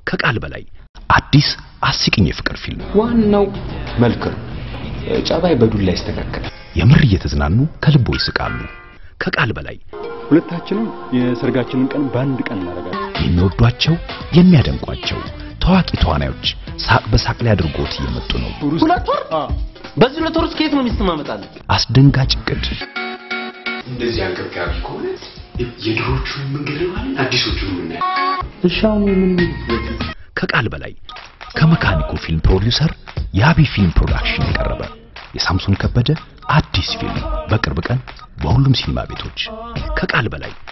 ከቃል በላይ አዲስ አስቂኝ የፍቅር ፊልም ዋናው መልክ ነው። ጸባይ በዱላ ይስተካከላል። የምር እየተዝናኑ ከልቦ ይስቃሉ። ከቃል በላይ ሁለታችንም የሰርጋችንን ቀን በአንድ ቀን እናደርጋለን። የሚወዷቸው የሚያደንቋቸው ታዋቂ ተዋናዮች ሳቅ በሳቅ ላይ አድርጎት እየመጡ ነው። ሁለት ወር በዚህ ሁለት ወር ውስጥ ከየት ነው ሚስት ማመጣለን? አስደንጋጭ እቅድ እንደዚህ አንገብጋቢ ከሆነ የድሮቹን መንገድ ነው ማለት አዲሶቹን የምናየው። እሺ አሁን ምን ከቃል በላይ ከመካኒኮ ፊልም ፕሮዲውሰር የአቢ ፊልም ፕሮዳክሽን የቀረበ የሳምሶን ከበደ አዲስ ፊልም በቅርብ ቀን በሁሉም ሲኒማ ቤቶች ከቃል በላይ